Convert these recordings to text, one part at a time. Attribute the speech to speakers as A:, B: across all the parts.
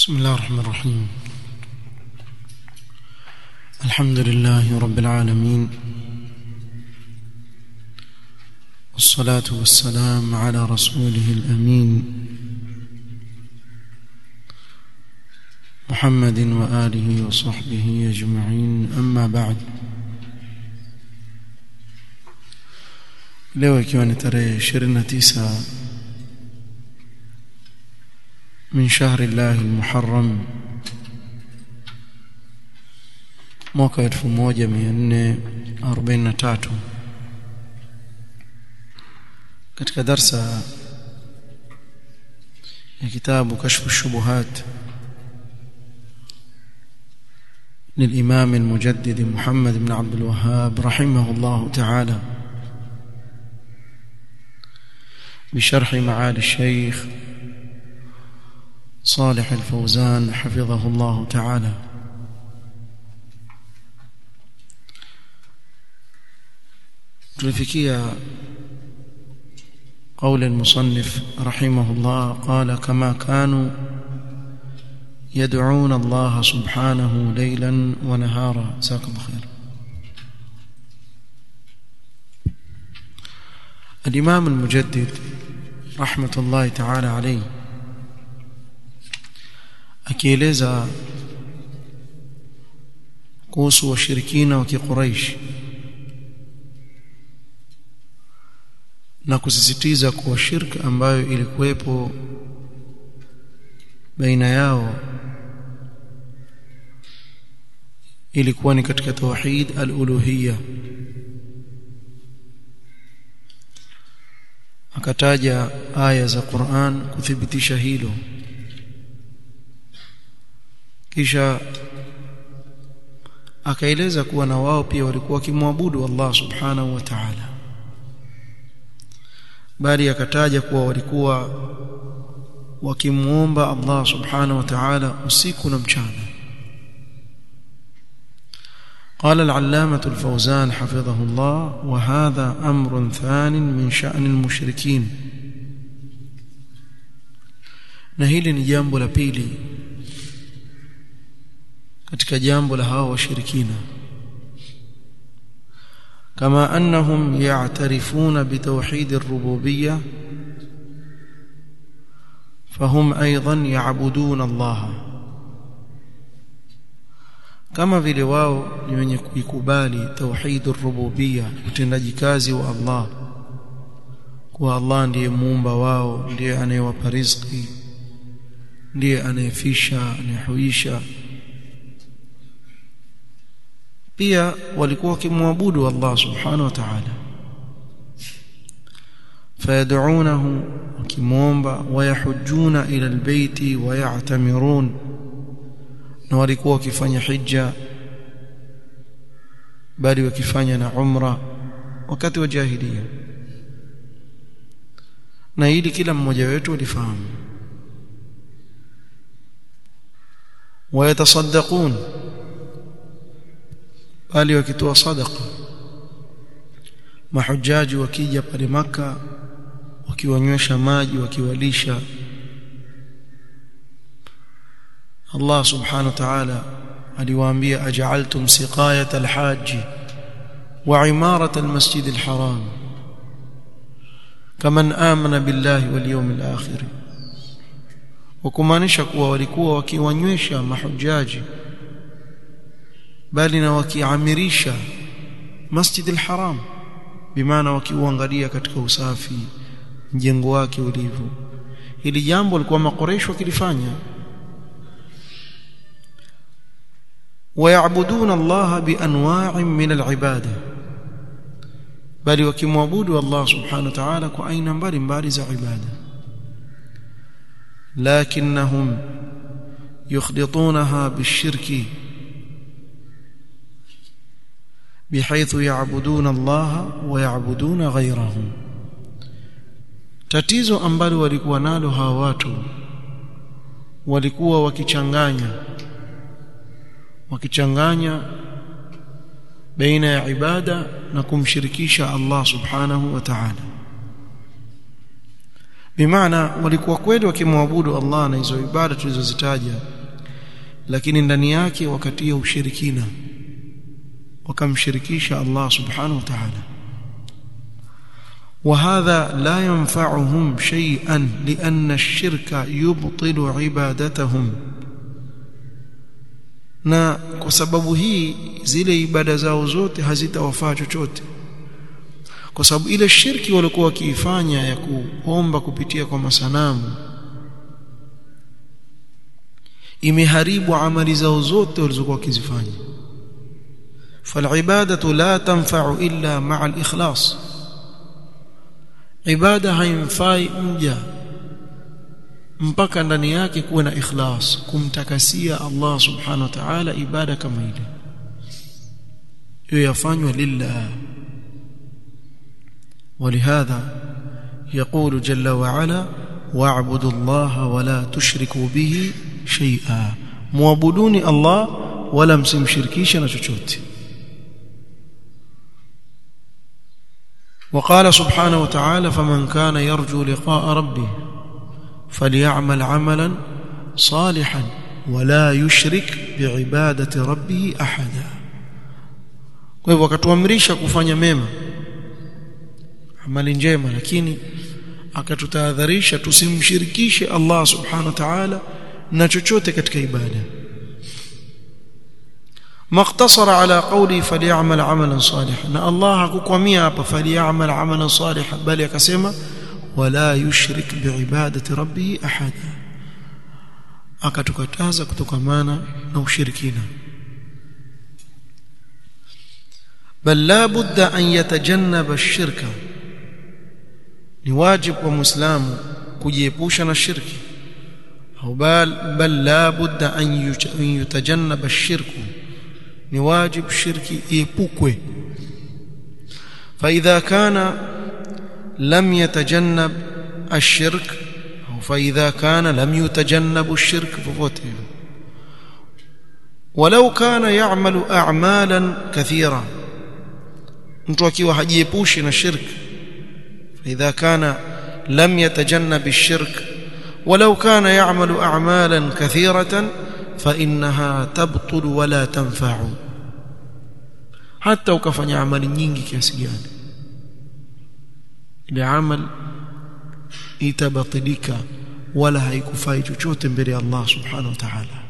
A: بسم الله الرحمن الرحيم الحمد لله رب العالمين والصلاة والسلام على رسوله الأمين محمد وآله وصحبه أجمعين أما بعد leo ikiwa ni tarehe 29 min shahri llahi almuharram mwaka 1443 katika darsa ya kitabu kashfu shubuhat للإمام المجدد محمد بن عبد الوهاب رحمه الله تعالى بشرح معالي الشيخ صالح الفوزان حفظه الله تعالى tulifikia قول المصنف رحمه الله قال كما كانوا يدعون الله سبحانه ليلا ونهارا جزاك الله خير الإمام المجدد رحمة الله تعالى عليه akieleza kuhusu washirikina wa kiquraish na kusisitiza kuwa shirka ambayo ilikuwepo baina yao ilikuwa ni katika tauhid al-uluhiyya akataja aya za Qur'an kuthibitisha hilo kisha akaeleza kuwa na wao pia walikuwa wakimwabudu Allah subhanahu wa ta'ala bali akataja kuwa walikuwa wakimuomba Allah subhanahu wa ta'ala usiku na mchana قال العلامة الفوزان حفظه الله وهذا أمر ثان من شأن المشركين نهيل نجامب لبيلي katika jambo la hao washirikina kama annahum ya'tarifuna bitawhid ar-rububiyyah fahum aidan ya'buduna Allah kama vile wao ni wenye kuikubali tauhid ar-rububiyyah utendaji kazi wa Allah kuwa Allah ndiye muumba wao ndiye anayewapa riziki ndiye anayefisha anayehuisha pia walikuwa wakimwabudu Allah subhanahu wa ta'ala fayad'unahu wakimwomba wayahujjuna ila albayti wayatamirun na walikuwa wakifanya hija bali wakifanya na umra wakati wa jahiliya na hili kila mmoja wetu alifahamu wayatasaddaqun bali wakitoa sadaqa mahujaji wakija pale maka wakiwanywesha maji wakiwalisha Allah subhanahu wa ta'ala aliwaambia aj'altum siqayat alhajj wa imarat almasjid alharam kaman amana billahi wal yawmil akhir wakumaanisha kuwa walikuwa wakiwanywesha mahujaji bali na wakiamirisha Masjid al-Haram bimaana wakiuangalia katika usafi mjengo wake ulivyo hili jambo alikuwa makoresho wakilifanya ويعبدون الله بانواع من العباده bali wakimwabudu Allah subhanahu wa ta'ala kwa aina mbalimbali za ibada lakinnahum yukhditunaha bishirki بحيث يعبدون الله ويعبدون غيره tatizo ambalo walikuwa nalo hawa watu walikuwa wakichanganya wakichanganya baina ya ibada na kumshirikisha Allah subhanahu wa ta'ala bimaana walikuwa kweli wakimwabudu Allah na hizo ibada tulizozitaja lakini ndani yake wakatia ushirikina wakamshirikisha Allah subhanahu wa ta'ala وهذا لا ينفعهم شيئا لأن الشرك يبطل عبادتهم na kwa sababu hii zile ibada zao zote hazitawafaa chochote kwa sababu ile shirki walikuwa wakiifanya ya kuomba kupitia kwa masanamu imeharibu amali zao zote walizokuwa wakizifanya فالعباده لا تنفع الا مع الاخلاص ibada haimfai mja mpaka ndani yake kuwe na ikhlas kumtakasia Allah subhanahu wa ta'ala ibada kama ile hiyo yafanywa lillah ولهذا يقول جل وعلا واعبدوا الله ولا تشركوا به شيئا muabuduni Allah wala msimshirikishe na chochote وقال سبحانه وتعالى فمن كان يرجو لقاء ربه فليعمل عملا صالحا ولا يشرك بعبادة ربه أحدا kwa hivyo akatuamrisha kufanya mema amali njema lakini akatutahadharisha tusimshirikishe Allah subhanahu wa ta'ala na chochote katika ibada مقتصر على قوله فليعمل عملا صالحا ان الله hakukwamia hapa فليعمل عملا صالحا bali akasema wala yushrik biibadati rabbih ahada akatukataza kutokamana na ushirikina بل لا بد ان يتجنب الشرك ni wajib kwa muislamu kujiepusha na shirki au bal bal la budda an yutajannaba ash-shirku ni wajib shirki iepukwe فاذا كان لم يتجنب الشرك او فاذا كان لم يتجنب الشرك ففوته ولو كان يعمل اعمالا كثيره mtu akiwa hajiepushi na shirk فاذا كان لم يتجنب الشرك ولو كان يعمل اعمالا كثيره فانها تبطل ولا تنفع hata ukafanya amali nyingi kiasi gani ile amal itabatilika wala haikufai chochote mbele ya Allah subhanahu wa ta'ala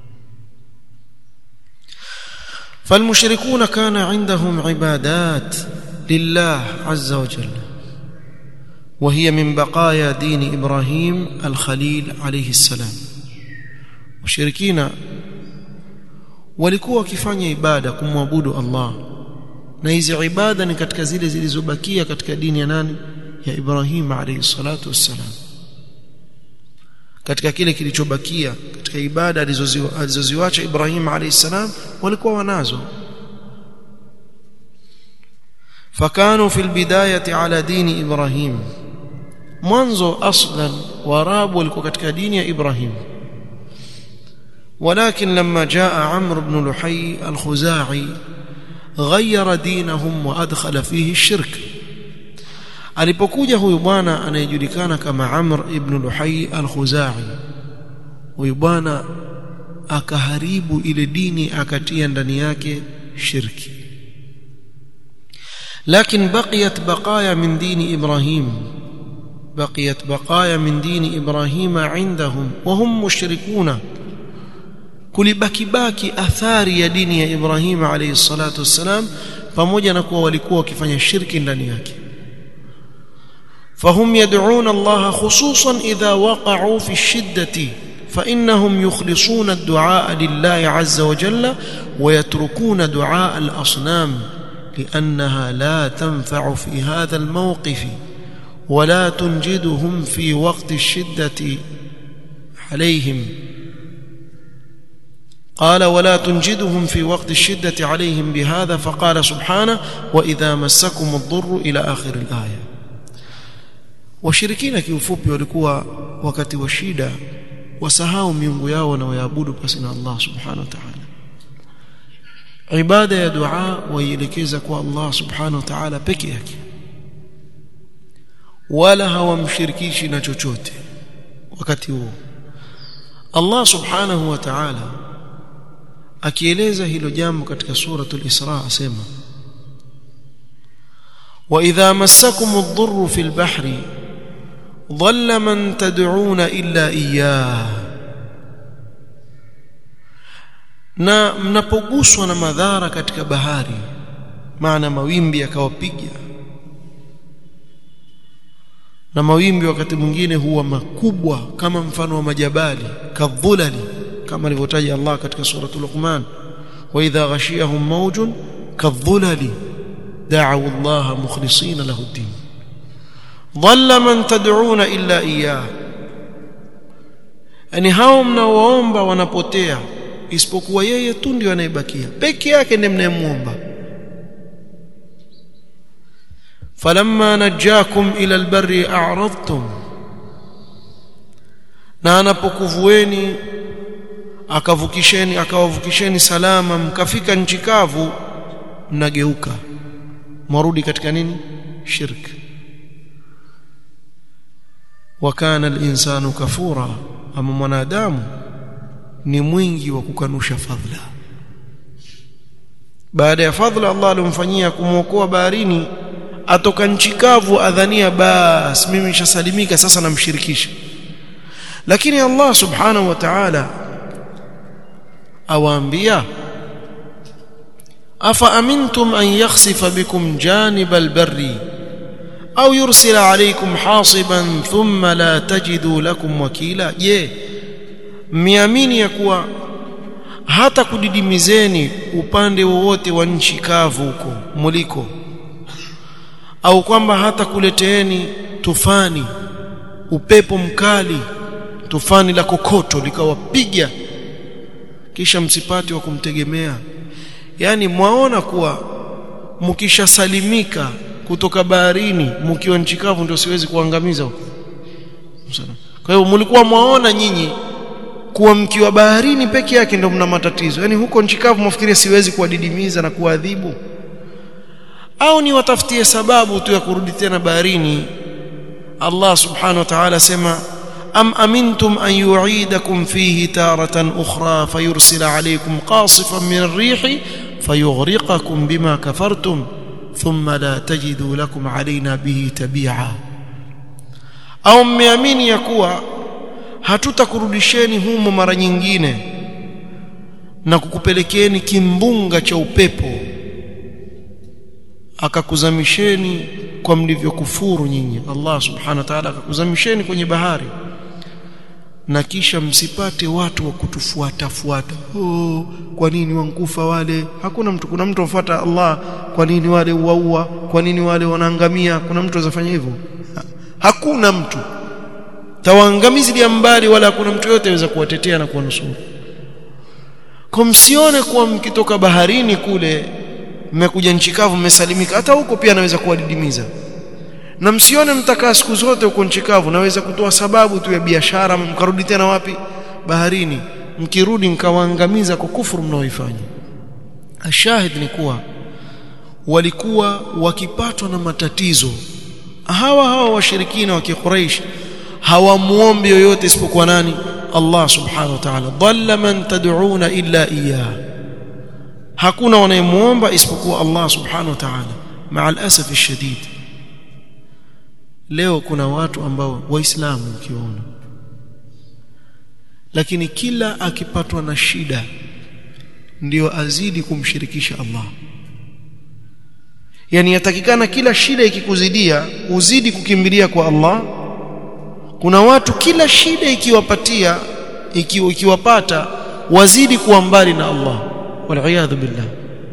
A: فالمشركون كان عندهم عبادات لله عز وجل وهي من بقايا دين ابراهيم الخليل عليه السلام washirikina walikuwa wakifanya ibada kumwabudu Allah na hizi ibada ni katika zile zilizobakia katika dini ya nani ya Ibrahim alayhi salatu wassalam katika kile kilichobakia katika ibada alizoziwacha Ibrahim alayhi salam walikuwa wanazo fakanu fil bidayati ala dini Ibrahim mwanzo aslan warabu walikuwa katika dini ya Ibrahim ولكن لما جاء عمرو بن لحي الخزاعي غير دينهم وادخل فيه الشرك alipokuja huyu bwana anayejulikana kama Amr ibn Luhai al-Khuzai huyu bwana akaharibu ile dini akatia ndani yake shirki لكن بقيت بقايا من دين ابراهيم بقيت بقايا من دين ابراهيم عندهم وهم مشركون kulibaki baki athari ya dini ya Ibrahim alayhi salatu wassalam pamoja na kuwa walikuwa wakifanya shirki ndani yake فهم يدعون الله خصوصا إذا وقعوا في الشدة فإنهم يخلصون الدعاء لله عز وجل ويتركون دعاء الأصنام لأنها لا تنفع في هذا الموقف ولا تنجدهم في وقت الشدة عليهم قال ولا تنجدهم في وقت الشدة عليهم بهذا فقال سبحانه وإذا مسكم الضر إلى آخر الآية washirikina kiufupi walikuwa wakati wa shida wasahau miungu yao na wayaabudu pasi na Allah subhanahu wa ta'ala ibada ya dua waielekeza kwa Allah subhanahu wa ta'ala peke yake wala hawamshirikishi na chochote wakati huo Allah subhanahu wa ta'ala akieleza hilo jambo katika suratul Isra asema wa idha massakum ad-durru fil bahri dhalla man tad'una illa iyyah na mnapoguswa na madhara katika bahari maana mawimbi yakawapiga na mawimbi wakati mwingine huwa makubwa kama mfano wa majabali kadhulali kama alivyotaja Allah katika suratul Luqman wa idha ghashiyahum mawjun kadhulali da'u Allah mukhlisina lahu ad-din dhalla man tad'una illa iyyah yani hao mnaoomba wanapotea isipokuwa yeye tu ndio anayebakia peke yake ndiye mnayemuomba falamma najakum ila albarri a'radtum na anapokuvueni akavukisheni akawavukisheni salama mkafika nchi kavu mnageuka mwarudi katika nini shirk wa kana al-insanu kafura ama mwanadamu ni mwingi wa kukanusha fadhila baada ya fadhila Allah alomfanyia kumwokoa baharini atoka nchi kavu adhania bas mimi nishasalimika sasa namshirikisha lakini Allah subhanahu wa ta'ala awaambia afa amintum an yakhsifa bikum janib albarri au yursila alaykum hasiban thumma la tajidu lakum wakila je mmeamini ya kuwa hata kudidimizeni upande wowote wa nchi kavu huko muliko au kwamba hata kuleteeni tufani upepo mkali tufani la kokoto likawapiga kisha msipati wa kumtegemea yani mwaona kuwa mkishasalimika kutoka baharini mkiwa nchi kavu ndio siwezi kuangamiza huko kwa hiyo mlikuwa mwaona nyinyi kuwa mkiwa baharini peke yake ndio mna matatizo yani huko nchi kavu mwafikiria siwezi kuwadidimiza na kuadhibu au ni watafutie sababu tu ya kurudi tena baharini Allah subhanahu wa ta'ala sema am amintum an yu'idakum fihi taratan ukhra fayursila alaykum qasifan min ar-rih fayughriqakum bima kafartum thumma la tajidu lakum alayna bihi tabi'a au mmeamini ya kuwa hatutakurudisheni humo mara nyingine na kukupelekeni kimbunga cha upepo akakuzamisheni kwa mlivyokufuru nyinyi Allah subhanahu wa ta'ala akakuzamisheni kwenye bahari na kisha msipate watu wa kutufuata fuata oh kwa nini wankufa wale hakuna mtu kuna mtu afuata Allah kwa nini wale uaua kwa nini wale wanaangamia kuna mtu azafanya hivyo ha, hakuna mtu tawaangamizi mbali wala hakuna mtu yote aweza kuwatetea na kuwanusuru kwa msione kuwa mkitoka baharini kule mmekuja nchi kavu mmesalimika hata huko pia naweza kuwadidimiza na msione mtakaa siku zote huko nchi kavu naweza kutoa sababu tu ya biashara mkarudi tena wapi baharini mkirudi mkawaangamiza kwa kufuru mnaoifanya ashahid ni kuwa walikuwa wakipatwa na matatizo hawa hawa washirikina wa kiquraish hawamuombi yoyote isipokuwa nani Allah subhanahu wa ta'ala dhalla man tad'una illa iyyah hakuna wanayemuomba isipokuwa Allah subhanahu wa ta'ala maa alasaf alshadid leo kuna watu ambao waislamu ukiona lakini kila akipatwa na shida ndio azidi kumshirikisha Allah yani yatakikana kila shida ikikuzidia uzidi kukimbilia kwa Allah kuna watu kila shida ikiwapatia ikiwa ikiwapata wazidi kuwa mbali na Allah waliyadhu billah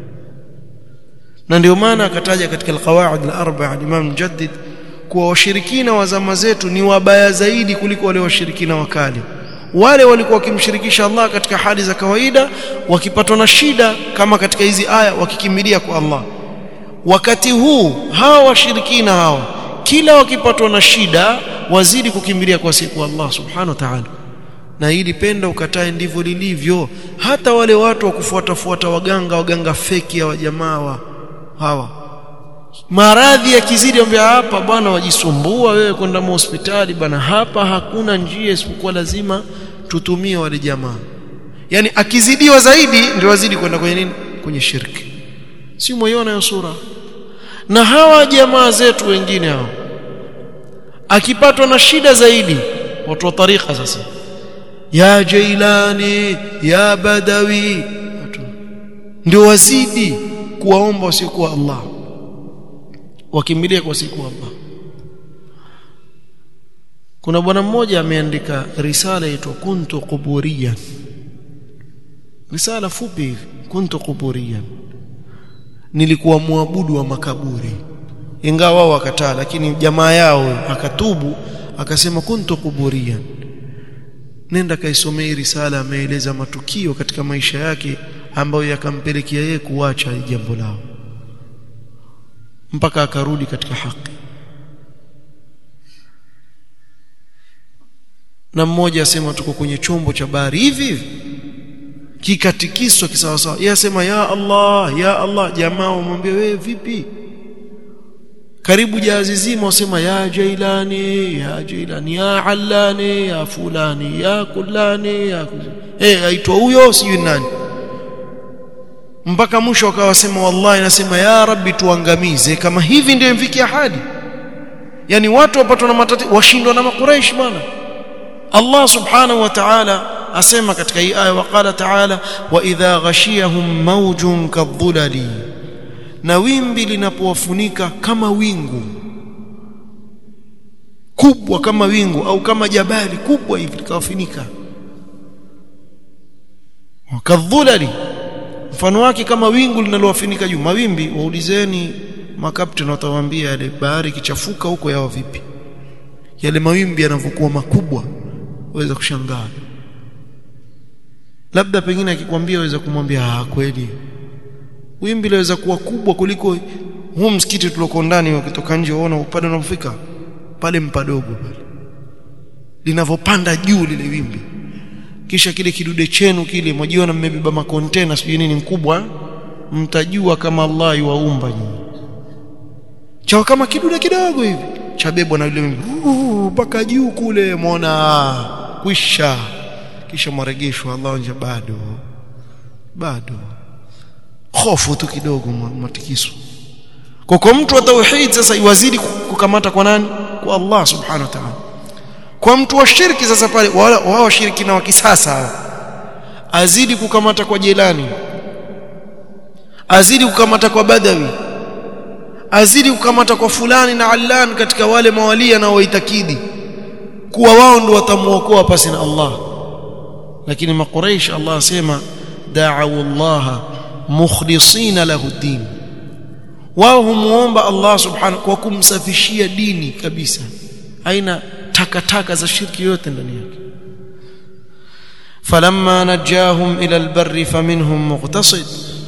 A: na ndio maana akataja katika alqawaid alarba'a al-Imam Mujaddid kuwa washirikina wa zama zetu ni wabaya zaidi kuliko wale washirikina wakali wale walikuwa wakimshirikisha Allah katika hali za kawaida wakipatwa na shida kama katika hizi aya wakikimbilia kwa Allah wakati huu hawa washirikina hawa kila wakipatwa na shida wazidi kukimbilia kwa siku Allah subhanahu wa ta'ala na hili penda ukatae ndivyo lilivyo hata wale watu wa kufuata fuata waganga waganga feki ya wajamaa wa hawa maradhi yakizidi ambia hapa bwana wajisumbua wewe kwenda hospitali bwana hapa hakuna njia isipokuwa lazima tutumie wale jamaa yani akizidiwa zaidi ndio wazidi kwenda kwenye nini kwenye shirki si moyona hiyo sura na hawa jamaa zetu wengine hao akipatwa na shida zaidi watu wa tariqa sasa ya jailani ya badawi ndio wazidi kuwaomba wasiokuwa Allah wakimbilia kwa siku Allah kuna bwana mmoja ameandika risala inaitwa kuntu quburiyan risala fupi hivi kuntu quburiyan nilikuwa muabudu wa makaburi ingawa wao wakataa lakini jamaa yao akatubu akasema kuntu quburiyan nenda kaisomee risala ameeleza matukio katika maisha yake ambayo yakampelekea yeye kuacha jambo lao mpaka akarudi katika haki na mmoja asema tuko kwenye chombo cha bahari hivi hivi kikatikiswa kisawasawa yeye asema ya Allah ya Allah jamaa wamwambia wewe vipi karibu jahazi zima wasema ya jailani ya jailani ya allani ya fulani ya kulani ya eh aitwa huyo sijui nani mpaka mwisho akawasema wallahi nasema ya rabbi tuangamize kama hivi ndio mfikia hadi yani watu wapatwa na matatizo washindwa na makuraish bwana Allah subhanahu wa ta'ala asema katika hii aya waqala ta'ala wa idha ghashiyahum mawjun kadhulali na wimbi linapowafunika kama wingu kubwa kama wingu au kama jabali kubwa hivi likawafunika wakadhulali mfano wake kama wingu linalowafunika juu mawimbi waulizeni makapteni watawaambia yale bahari kichafuka huko yao vipi yale mawimbi yanavyokuwa makubwa waweza kushangaa labda pengine akikwambia waweza kumwambia ah kweli wimbi laweza kuwa kubwa kuliko huu msikiti tulioko ndani ukitoka nje unaona upande unapofika pale mpadogo pale linavyopanda juu lile wimbi kisha kile kidude chenu kile mwajiona mmebeba makontena sijui nini mkubwa mtajua kama Allah yuwaumba nyinyi chao kama kidude kidogo hivi chabebwa na yule mpaka juu kule muona kwisha kisha mwaregeshwa Allah nje bado bado hofu tu kidogo matikiso kwa kwa mtu wa tauhid sasa iwazidi kukamata kwa nani kwa Allah subhanahu wa ta'ala kwa mtu wa shirki sasa pale wao washiriki na wa kisasa azidi kukamata kwa jelani azidi kukamata kwa badawi azidi kukamata kwa fulani na allan katika wale mawalia na waitakidi kuwa wao ndio watamuokoa pasi na Allah lakini makuraish Allah asema da'u Allah mukhlisina lahu din wao humuomba Allah subhanahu kwa kumsafishia dini kabisa haina takataka za shirki yote ndani yake falamma najahum ila albarri faminhum muqtasid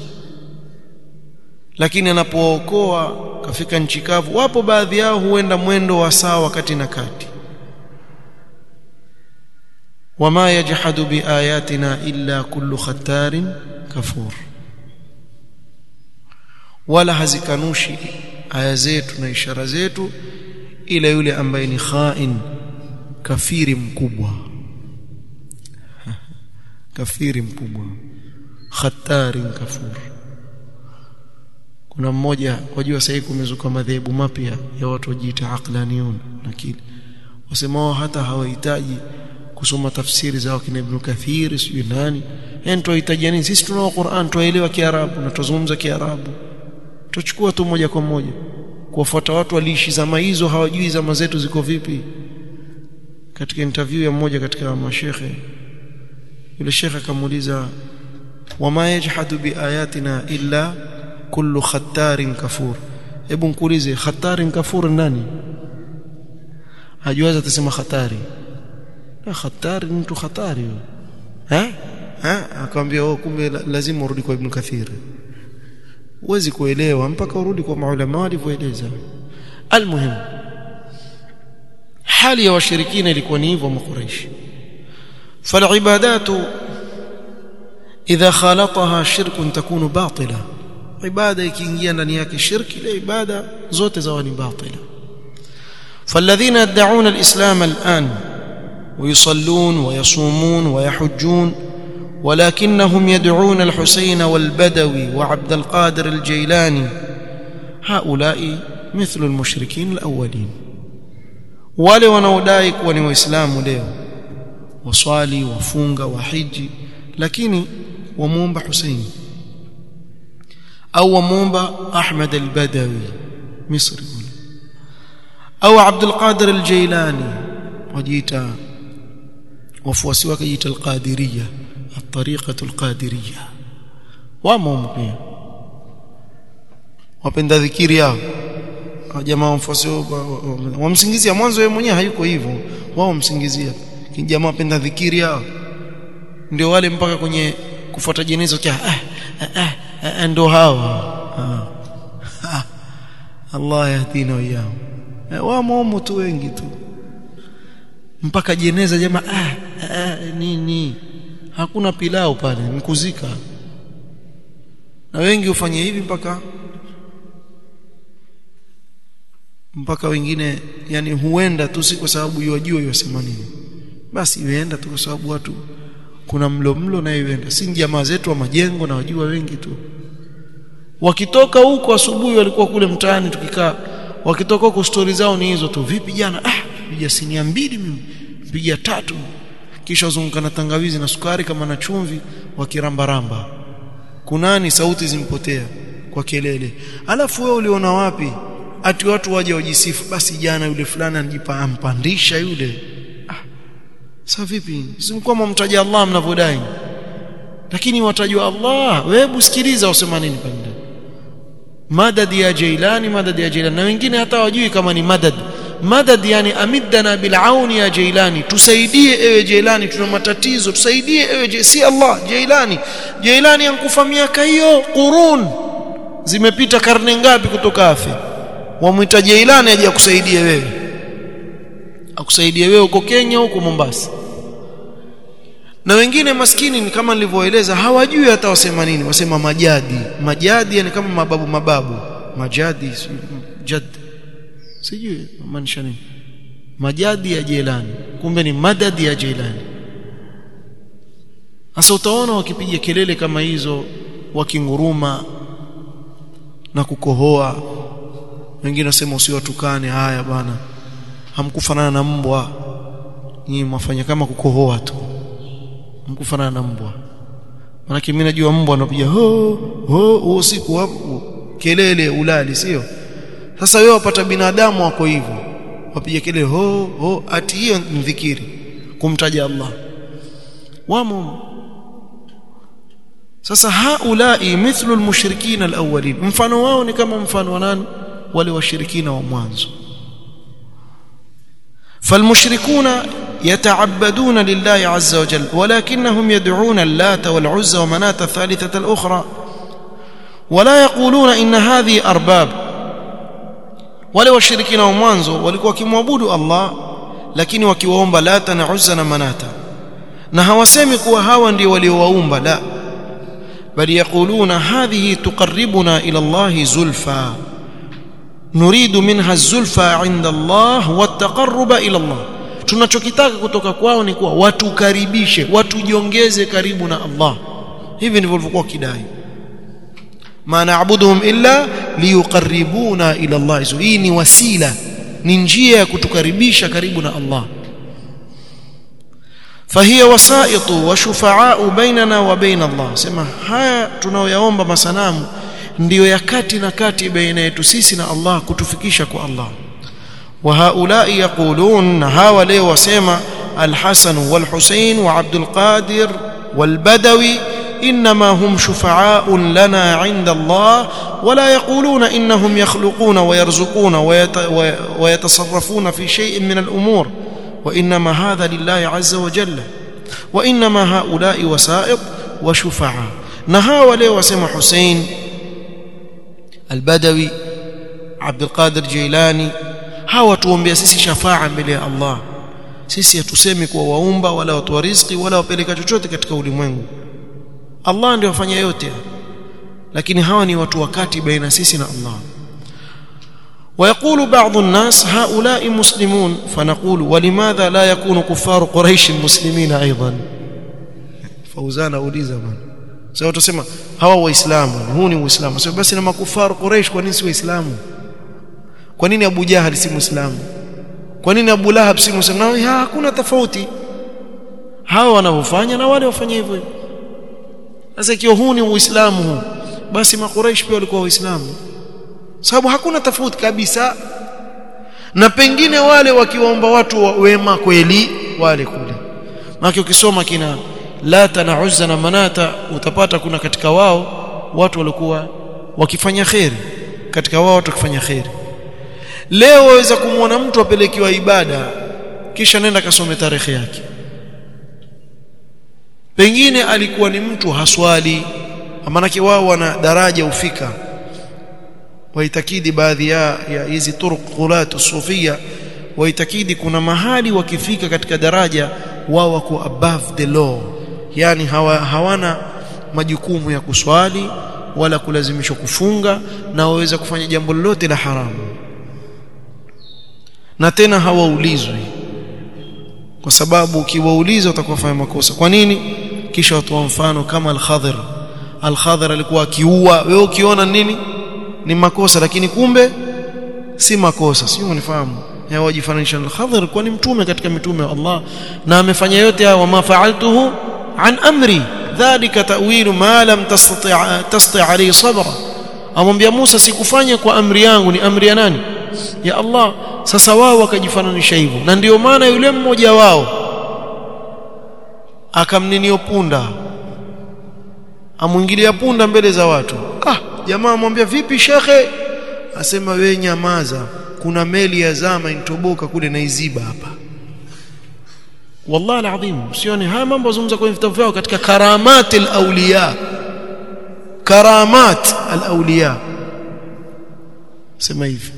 A: lakini anapookoa kafika nchi kavu wapo baadhi yao huenda mwendo wa sawa wakati na kati wama yajhadu biayatina illa kullu khattarin kafur wala hazikanushi aya zetu na ishara zetu ila yule ambaye ni khain kafiri mkubwa kafiri mkubwa khatari kafur kuna mmoja wajua sasa kumezuka madhehebu mapya ya watu wajiita aqlaniyun nakili wasemao hata hawahitaji kusoma tafsiri za wakina Ibn Kathir sijui nani yani tunahitaji nini sisi tunao Qur'an tuelewa Kiarabu na tuzungumza Kiarabu tuchukua tu moja kwa moja kuwafuata watu waliishi zama hizo hawajui zama zetu ziko vipi katika interview ya mmoja katika mashekhe yule shekhe akamuuliza wama yajhadu biayatina illa kullu khattarin kafur hebu nkuulize khattarin kafur nani hajuaza atasema khatari na khatari mtu khatari eh ha akamwambia oh kumbe lazima urudi kwa ibn kathir huwezi kuelewa mpaka urudi kwa maulama walivyoeleza almuhim hali ya washirikina ilikuwa ni hivyo makuraishi فالعبادات إذا خالطها شرك تكون باطلة عبادة ikiingia ndani yake shirki ile ibada zote zawa ni batila فالذين يدعون الإسلام الآن ويصلون ويصومون ويحجون ولكنهم يدعون الحسين والبدوي وعبد القادر الجيلاني هؤلاء مثل المشركين الأولين wale wanaodai kuwa ni waislamu leo waswali wafunga wahiji lakini wamuomba Hussein au wamuomba Ahmad al-Badawi Misri kule au Abdul Qadir al-Jailani wajiita wafuasi wake jiita al-Qadiriyya at-tariqah al-Qadiriyya wamo pia wapenda dhikiri yao jamaa wafuasi wamsingizia mwanzo yeye mwenyewe hayuko hivyo wao wamsingizia jamaa wapenda dhikiri yao ndio wale mpaka kwenye kufuata jenezo kia ah, ah, ah, ndio hao ah. ah. Allah yahdina wao wamo tu wengi tu mpaka jeneza jamaa ah, ah, nini hakuna pilau pale mkuzika na wengi ufanye hivi mpaka mpaka wengine yani huenda tu si kwa sababu yajua yasema nini basi ienda tu kwa sababu watu kuna mlo mlo na ienda si jamaa zetu wa majengo na wajua wengi tu wakitoka huko asubuhi walikuwa kule mtaani tukikaa wakitoka huko stori zao ni hizo tu vipi jana ah piga sinia mbili mimi piga tatu kisha wazunguka na tangawizi na sukari kama na chumvi wakirambaramba kunani sauti zimpotea kwa kelele alafu wewe uliona wapi ati watu waje wajisifu basi jana yule fulani anajipa ampandisha yule ah sasa vipi simkuwa mumtaja Allah mnavodai lakini watajua Allah wewe sikiliza usema nini pale madad ya Jailani madad ya Jailani na wengine hata wajui kama ni madad madad yani amiddana bil auni ya Jailani tusaidie ewe Jailani tuna matatizo tusaidie ewe si Allah Jailani Jailani ankufa miaka hiyo qurun zimepita karne ngapi kutoka afi wamwita Jailani aje akusaidie wewe akusaidie wewe huko Kenya huko Mombasa na wengine maskini ni kama nilivyoeleza hawajui hata wasema nini wasema majadi majadi yani kama mababu mababu majadi jad sijui maanisha nini majadi ya Jailani kumbe ni madadi ya Jailani sasa utaona wakipiga kelele kama hizo wakinguruma na kukohoa wengine wasema usiwatukane haya bwana hamkufanana na mbwa nyinyi mwafanya kama kukohoa tu hamkufanana na mbwa maana mimi najua mbwa anapiga ho ho usiku hapo kelele ulali sio sasa wewe wapata binadamu wako hivyo wapiga kelele ho ho ati hiyo ni dhikiri kumtaja Allah wamo sasa haulai mithlu almushrikin alawwalin mfano wao ni kama mfano wa nani wale washirikina wa mwanzo فالمشركون يتعبدون لله عز وجل ولكنهم يدعون اللات والعزى ومناة الثالثة الأخرى ولا يقولون إن هذه أرباب wale washirikina wa mwanzo walikuwa wakimwabudu Allah lakini wakiwaomba lata na uzza na manata na hawasemi kuwa hawa ndio waliowaumba la bali yakuluna hadhihi tuqarribuna ila Allah zulfa nuridu minha zulfa inda Allah wataqarruba ila Allah tunachokitaka kutoka kwao ni kuwa watukaribishe watujiongeze karibu na Allah hivi ndivyo walivyokuwa kidai ma na'buduhum illa liyuqarribuna ila Allah hii ni wasila ni njia ya kutukaribisha karibu na Allah فهي وسائط وشفعاء بيننا وبين الله sema haya tunaoyaomba masanamu ndiyo ya kati na kati baina yetu sisi na Allah kutufikisha kwa Allah وهؤلاء يقولون هاو leo wasema الحسن والحسين وعبد القادر والبدوي انما هم شفعاء لنا عند الله ولا يقولون انهم يخلقون ويرزقون ويتصرفون في شيء من الامور وانما هذا لله عز وجل وانما هؤلاء وسائط وشفعاء نهاوا leo wasema حسين البدوي عبد القادر جيلاني hawa tuombea sisi shafaa mbele ya Allah sisi hatusemi kuwa waumba wala watoa riziki wala wapeleka chochote katika ulimwengu Allah ndiye afanya yote lakini hawa ni watu wakati baina sisi na Allah ويقول بعض الناس هؤلاء مسلمون فنقول ولماذا لا يكون كفار قريش مسلمين ايضا fauzana uliza bwana sasa utasema hawa waislamu huu ni uislamu sasa basi na makufaru quraish kwa nini si waislamu kwa nini abu jahal si muislamu kwa nini abu lahab si muislamu na hakuna tofauti hawa wanavyofanya na wale wafanya hivyo sasa ikiwa huu ni uislamu huu basi makuraish pia walikuwa waislamu sababu hakuna tofauti kabisa na pengine wale wakiwaomba watu wa wema kweli wale kule maana ukisoma kina lata na uzza na manata utapata kuna katika wao watu walikuwa wakifanya kheri katika wao watu wakifanya kheri leo waweza kumwona mtu apelekiwa ibada kisha nenda kasome tarehe yake pengine alikuwa ni mtu haswali maanake wao wana daraja ufika waitakidi baadhi ya hizi turuq ghulat sufia waitakidi kuna mahali wakifika katika daraja wao wako above the law yani hawa, hawana majukumu ya kuswali wala kulazimishwa kufunga na waweza kufanya jambo lolote la haramu na tena hawaulizwi kwa sababu ukiwauliza utakuwa fanya makosa kwa nini kisha watoa mfano kama al-Khadhir al-Khadhir alikuwa akiua wewe ukiona nini ni makosa lakini kumbe si makosa sio unifahamu hawajifananisha na al-Khadhir kwa ni mtume katika mitume wa Allah na amefanya yote haya wama fa'altuhu an amri dhalika ta'wilu ma lam tastati' tastati' alayhi sabra amwambia Musa sikufanya kwa amri yangu ni amri ya nani ya Allah sasa wao wakajifananisha hivyo na ndio maana yule mmoja wao akamninio punda amwingilia punda mbele za watu ah jamaa amwambia vipi shekhe asema we nyamaza kuna meli ya zama intoboka kule na iziba hapa wallahi alazim sioni haya mambo zungumza kwenye vitabu vyao katika karamat alawliya karamat alawliya sema hivi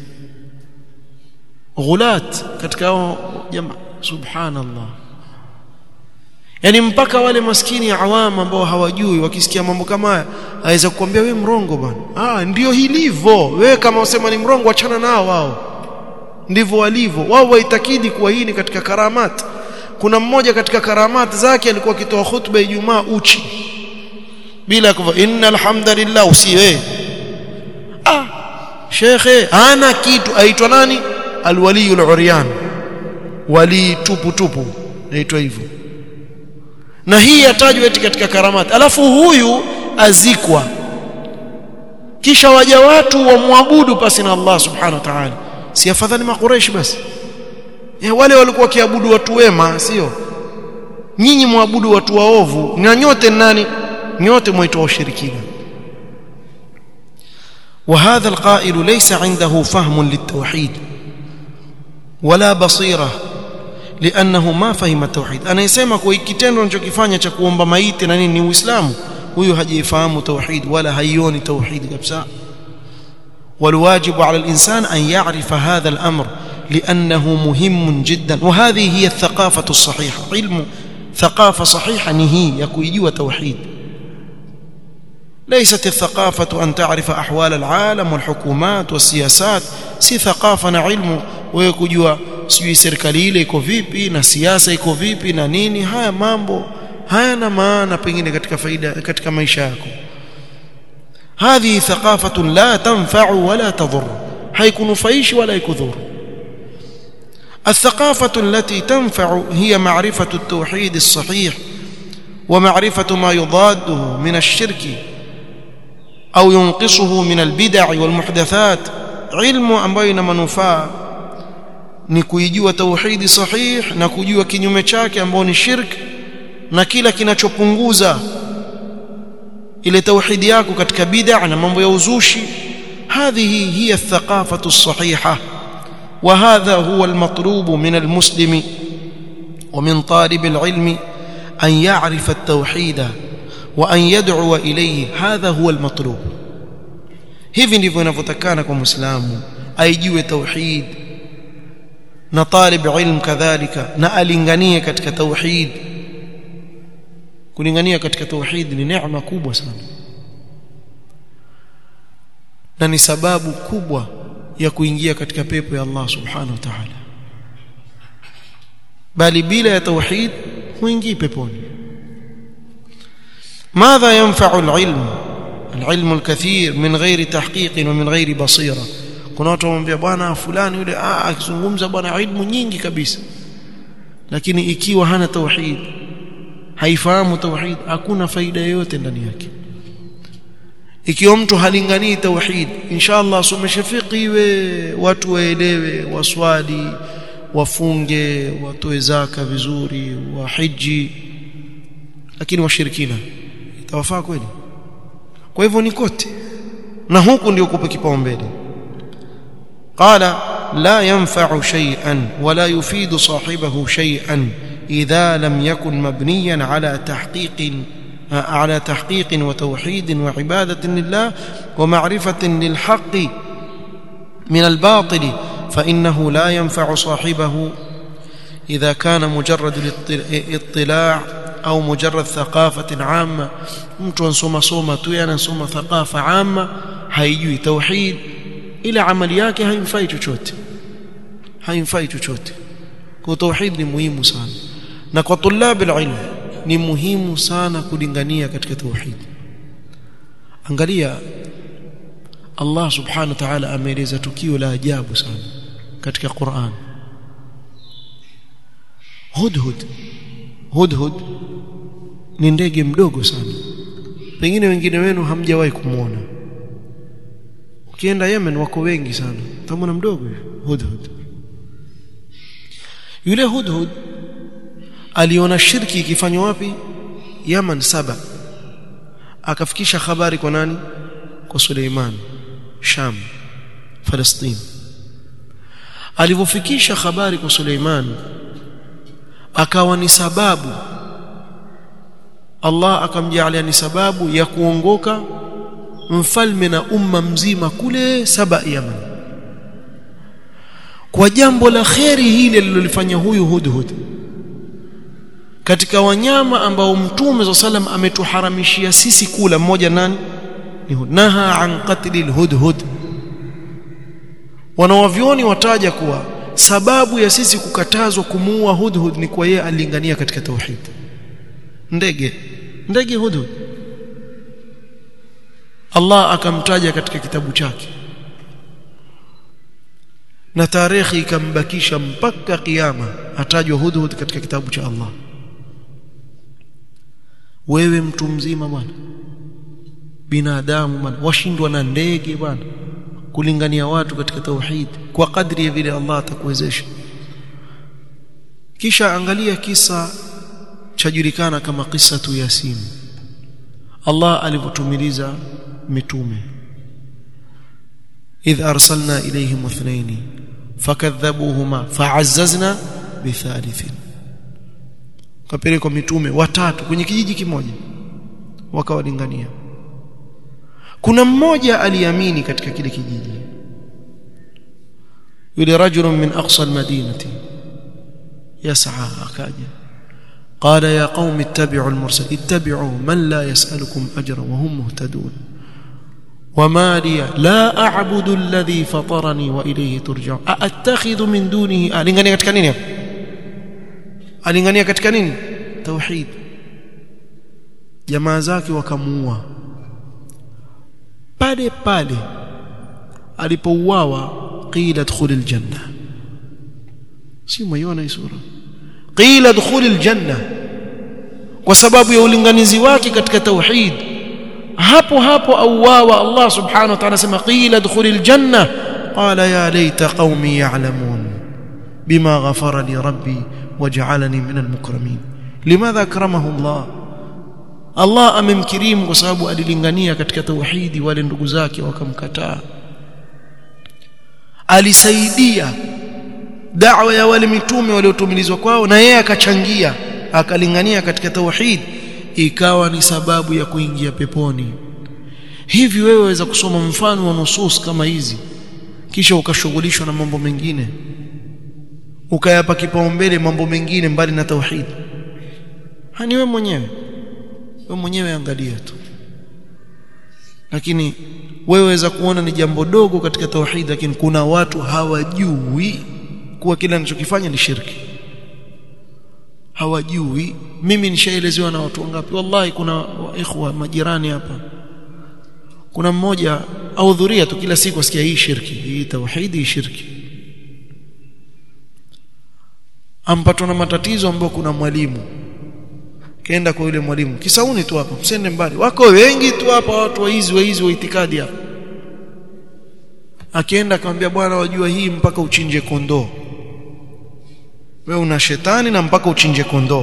A: ghulat katika jamaa subhanallah yani mpaka wale maskini awam ambao hawajui wakisikia mambo kama haya aweza kukwambia we mrongo bwana ah ndio hilivyo wewe kama usema ni mrongo achana nao wao ndivyo walivyo wao waitakidi kuwa hii ni katika karamat kuna mmoja katika karamat zake alikuwa akitoa khutba Ijumaa uchi bila kuva innal hamdalillah usiwe ah shekhe ana kitu aitwa nani alwaliyul uryan wali tupu tupu naitwa hivyo na hii yatajwa eti katika karamati alafu huyu azikwa kisha waja watu wamwabudu pasi na Allah subhanahu wa ta'ala si afadhali makureshi basi ya wale walikuwa wakiabudu watu wema sio nyinyi mwabudu watu waovu na nyote nani nyote mwaitwa ushirikina وهذا القائل ليس عنده فهم للتوحيد ولا بصيره لانه ما فهم التوحيد انا يسمع kwa kitendo anachokifanya cha kuomba maiti na nini ni uislamu huyu hajaifahamu tauhid wala haioni tauhid kabisa والواجب على الانسان ان يعرف هذا الامر لانه مهم جدا وهذه هي الثقافه الصحيحه علم ثقافه صحيحه نهي يكويجوا توحيد ليست الثقافه ان تعرف احوال العالم والحكومات والسياسات si thaqafa na ilmu wewe kujua sijui serikali ile iko vipi na siasa iko vipi na nini haya mambo hayana maana pengine katika faida katika maisha yako هذه ثقافة لا تنفع ولا تضر هيكنفيش ولا يكذر الثقافة التي تنفع هي معرفة التوحيد الصحيح ومعرفة ما يضاده من الشرك أو ينقصه من البدع والمحدثات علم ambayo ina manufaa ni kuijua tauhidi sahih na kujua kinyume chake ambao ni shirk na kila kinachopunguza ile tauhidi yako katika bid'a na mambo ya uzushi هذه هي الثقافة الصحيحة وهذا هو المطلوب من المسلم ومن طالب العلم أن يعرف التوحيد وأن يدعو إليه هذا هو المطلوب hivi ndivyo inavyotakana kwa muislamu aijue tauhid na talib ilm kadhalika na alinganie katika tauhid kulingania katika tauhid ni neema kubwa sana na ni sababu kubwa ya kuingia katika pepo ya Allah subhanahu wa ta'ala bali bila ya tauhid huingii peponi ماذا ينفع العلم العلم الكثير من غير تحقيق ومن غير بصيره kuna watu wamwambia bwana fulani yule ah akizungumza bwana ilmu nyingi kabisa lakini ikiwa hana tauhid haifahamu tauhid hakuna faida yoyote ndani yake ikiwa mtu halinganii tauhid inshallah asomeshe fiqh iwe watu waelewe waswali wafunge watoe zaka vizuri wahiji lakini washirikina itawafaa kweli kwa hivyo ni kote na huku ndio kupa kipaumbele قال لا ينفع شيئا ولا يفيد صاحبه شيئا إذا لم يكن مبنيا على تحقيق على تحقيق وتوحيد وعبادة لله ومعرفة للحق من الباطل فإنه لا ينفع صاحبه إذا كان مجرد الاطلاع أو مجرد ثقافة عامة mtu ansoma soma tu anasoma thaqafa amma haijui tauhid ila amali yake haimfai chochote haimfai chochote kwa tauhid ni muhimu sana na kwa tulab alilm ni muhimu sana kulingania katika tauhid angalia Allah subhanahu wa ta'ala ameeleza tukio la ajabu sana katika Qur'an hudhud hudhud ni ndege mdogo sana pengine wengine wenu hamjawahi kumuona ukienda Yemen wako wengi sana tamona mdogo hudhud yule hudhud aliona shirki ikifanywa wapi Yaman saba akafikisha habari kwa nani kwa Suleiman Sham Palestine alivyofikisha habari kwa Suleiman akawa ni sababu Allah akamjalia ni sababu ya kuongoka mfalme na umma mzima kule saba Yaman kwa jambo la kheri hili alilolifanya huyu hudhud katika wanyama ambao mtume za salam ametuharamishia sisi kula mmoja nani ni naha an qatli alhudhud wanawavyoni wataja kuwa sababu ya sisi kukatazwa kumuua hudhud ni kwa yeye alingania katika tauhid ndege ndege hudhud Allah akamtaja katika kitabu chake na tarehe ikambakisha mpaka kiyama atajwa hudhud katika kitabu cha Allah wewe mtu mzima bwana binadamu bwana washindwa na ndege bwana kulingania watu katika tauhid kwa kadri ya vile Allah atakuwezesha kisha angalia kisa chajulikana kama kisa tu Yasin Allah alivyotumiliza mitume idh arsalna ilayhim ithnaini fakadhabuhuma fa'azzazna bithalithin kapelekwa mitume watatu kwenye kijiji kimoja wakawalingania kuna mmoja aliamini katika kile kijiji yule rajulun min aqsa almadinati yas'a akaja قال يا قوم اتبعوا المرسل اتبعوا من لا يسألكم أجرا وهم مهتدون وما لي لا أعبد الذي فطرني وإليه ترجعون أأتخذ من دونه ألingania katika nini alingania katika nini tauhid jamaa zake wakamuua pale pale alipouawa qila dkhul aljanna si mwiona hii sura qila dkhul aljanna kwa sababu ya ulinganizi wake katika tauhid hapo hapo auawa Allah subhanahu wa ta'ala sema qila dkhul aljanna qala ya laita qaumi ya'lamun bima ghafara li rabbi waj'alani min almukramin limadha akramahu Allah Allah amemkirimu kwa sababu alilingania katika tauhidi wale ndugu zake wakamkataa alisaidia da'wa ya wale mitume waliotumilizwa kwao na yeye akachangia akalingania katika tauhid ikawa ni sababu ya kuingia peponi hivi wewe waweza kusoma mfano wa nusus kama hizi kisha ukashughulishwa na mambo mengine ukayapa kipaumbele mambo mengine mbali na tauhid hani wewe mwenyewe wewe mwenyewe angalia tu lakini wewe waweza kuona ni jambo dogo katika tauhid lakini kuna watu hawajui kuwa kile anachokifanya ni shirki hawajui mimi nishaelezewa na watu wangapi wallahi kuna ikhwa majirani hapa kuna mmoja ahudhuria tu kila siku asikia hii shirki hii tauhidi hii shirki ampatwa na matatizo ambayo kuna mwalimu kaenda kwa yule mwalimu kisauni tu hapa msende mbali wako wengi tu hapa watu waizi waizi wa itikadi hapa akienda akamwambia bwana wajua hii mpaka uchinje kondoo wewe una shetani na mpaka uchinje kondoo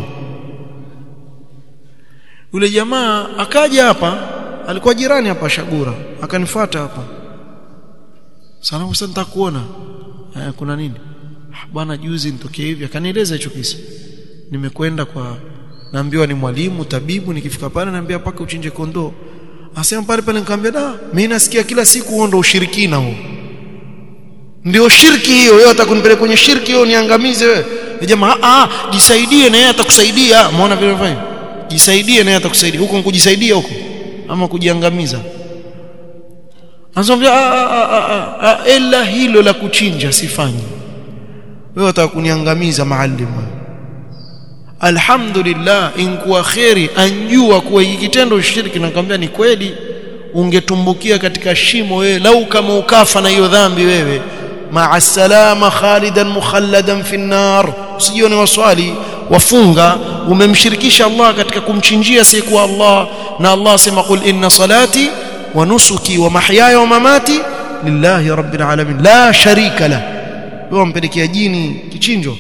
A: yule jamaa akaja hapa alikuwa jirani hapa Shagura akanifuata hapa salamu sana nitakuona eh, kuna nini bwana juzi nitokea hivi akanieleza hicho kisa nimekwenda kwa naambiwa ni mwalimu tabibu nikifika pale naambia paka uchinje kondoo asema pale pale nikamwambia da mimi nasikia kila siku huo ndo ushirikina huo ndio shirki hiyo wewe atakunipeleka kwenye shirki hiyo niangamize wewe jamaa ah jisaidie na yeye atakusaidia umeona vile vile jisaidie na yeye atakusaidia huko kujisaidia huko ama kujiangamiza anasema ila hilo la kuchinja sifanyi wewe utakuniangamiza maalimu alhamdulillah inkuwa khairi anjua kuwa hiki kitendo shirki nakwambia ni kweli ungetumbukia katika shimo wewe lau kama ukafa na hiyo dhambi wewe ma'a salama khalidan mukhalladan fi nar usijione waswali wafunga umemshirikisha Allah katika kumchinjia siku Allah na Allah sema qul inna salati wa nusuki wa mahyaya wa mamati lillahi rabbil alamin la sharika la wewe mpelekea jini kichinjo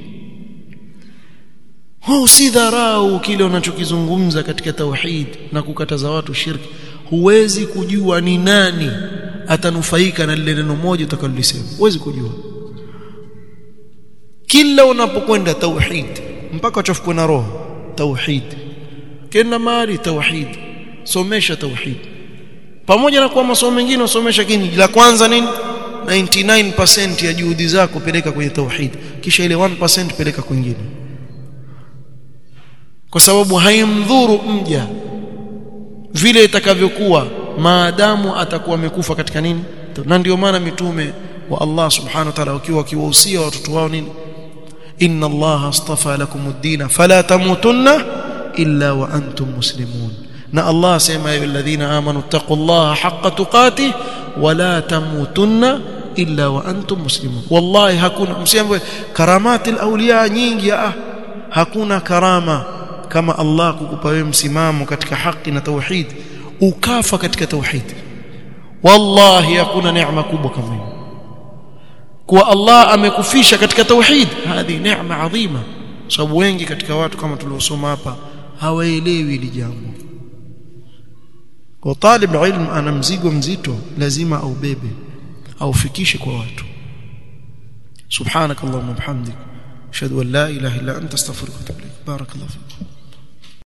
A: huu si dharau kile unachokizungumza katika tauhid na kukataza watu shirki huwezi kujua ni nani atanufaika na lile neno moja utakalolisema huwezi kujua kila unapokwenda tauhid mpaka uchafukwe na roho tauhid kila mali tauhid somesha tauhid pamoja na kwa masomo mengine usomesha kini la kwanza nini 99% ya juhudi zako peleka kwenye tauhid kisha ile 1% peleka kwingine kwa sababu haimdhuru mja vile itakavyokuwa maadamu atakuwa amekufa katika nini na ndio maana mitume wa Allah subhanahu wa ta'ala wakiwa wakiwahusia watoto wao nini inna Allah astafa lakum ad-din fala tamutunna illa wa antum muslimun na Allah sema ya alladhina amanu taqullaha haqqa tuqatih wala tamutunna illa wa antum muslimun wallahi hakuna msiambe karamatil awliya nyingi ah hakuna karama kama Allah kukupa wewe msimamo katika haki na tauhid ukafa katika tauhid wallahi hakuna neema kubwa kama hiyo kuwa Allah amekufisha katika tauhid hadi neema adhima sababu wengi katika watu kama tuliosoma hapa hawaelewi hili jambo kwa talib ilm ana mzigo mzito lazima aubebe aufikishe kwa watu subhanakallahumma bihamdik ashhadu an la ilaha illa anta astaghfiruka wa atubu ilaik barakallahu fiik